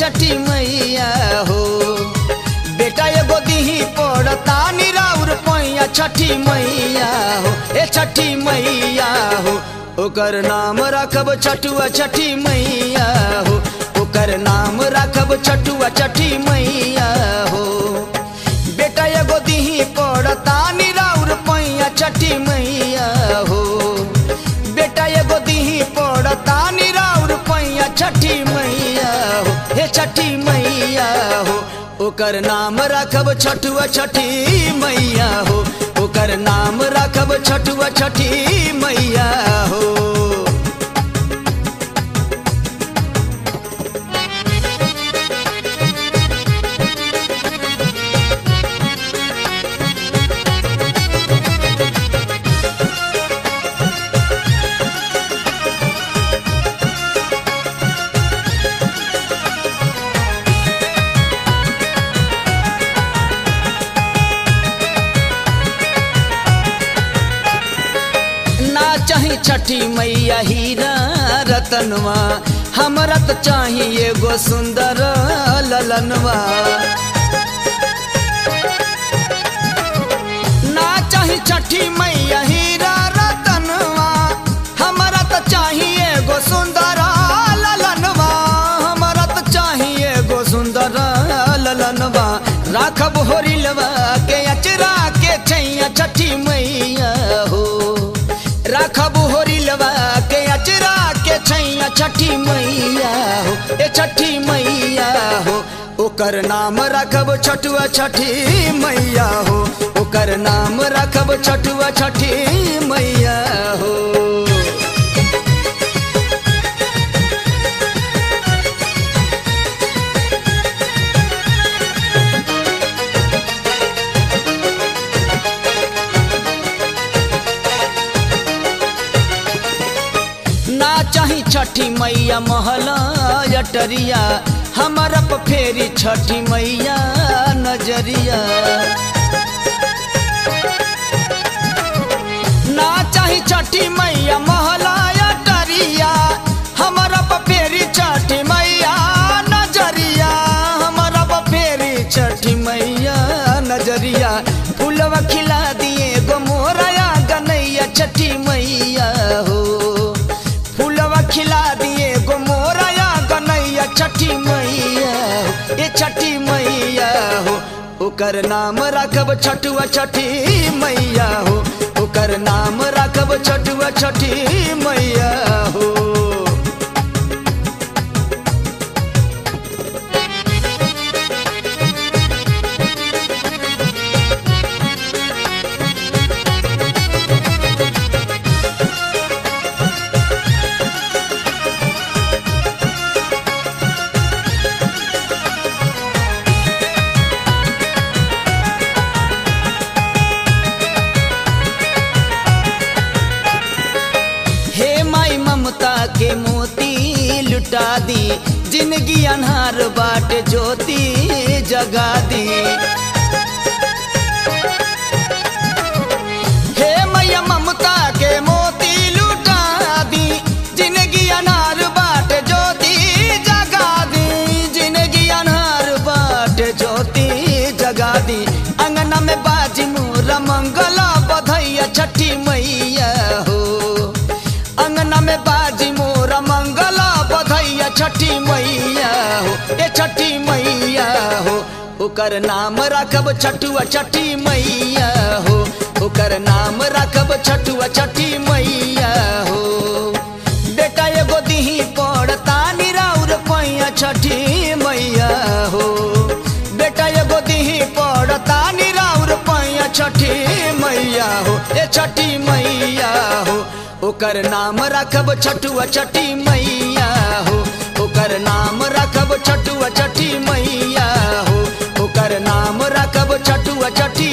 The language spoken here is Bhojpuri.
छठी मैया हो बेटा एगो दीही पड़ता निराउर पैया छठी मैया हो ए छठी मैया हो ओकर नाम रखब छठुआ छठी मैया हो ओकर नाम रखब छठुआ छठी मैया हो बेटा एगो दीही पड़ता निराउर पैया छठी मैया हो बेटा एगो दीही पड़ता निराउर पैया छठी मैया हो हे छठी मैया हो ओकर नाम रखब छठुआ छठी मैया हो ओकर नाम रखब छठुआ छठी मैया हो ना चाही छठी मैया हीरा रतनवा हमरा तो चाही एगो सुंदर ललनवा ना चाही छठी मैया हीरा रतनवा हमरा तो चाही एगो सुंदर ललनवा हमरा तो चाही एगो सुंदर ललनवा राखब होरिलवा के अचरा के छैया छठी मैया हो राखब होरिलवा के अचरा के छैया छठी मैया हो ए छठी मैया हो ओकर नाम रखब छठुआ छठी मैया हो ओकर नाम रखब छठुआ छठी मैया हो ना चाही छठी मैया महला अटरिया हमारा प फेरी छठी मैया नजरिया ना चाही छठी मैया महला अटरिया हमारा प फेरी छठी मैया नजरिया हमारा प फेरी छठी मैया नजरिया फूलवा खिला दिए गो मोरया गनैया छठी मैया हो फूलवा खिला दिए गो मोरया गनैया छठी मैया हो, ए छठी मैया हो ओकर नाम रखब छठुआ छठी मैया हो ओकर नाम रखब छठुआ छठी मैया हो हे माई ममता के मोती लुटा दी जिंदगी अनहार बाट ज्योति जगा दी हे मैया ममता के मोती लुटा दी जिंदगी अनहार बाट ज्योति जगा दी जिंदगी अनहार बाट ज्योति जगा दी अंगना में बाजी मोरा मंगला बधैया छठी मैया हो अंगना में बाजी मोरा मंगला बधैया छठी मैया हो ए छठी मैया हो ओकर नाम रखब छठुआ छठी मैया हो ओकर नाम रखब छठुआ छठी मैया हो बेटा एगो दीही पड़ता निराउर पैया छठी मैया हो बेटा एगो दीही पड़ता निराउर पैया छठी मैया हो ए छठी मैया हो ओकर नाम रखब छठुआ छठी मैया हो ओकर नाम रखब छठुआ छठी मैया हो ओकर नाम रखब छठुआ छठी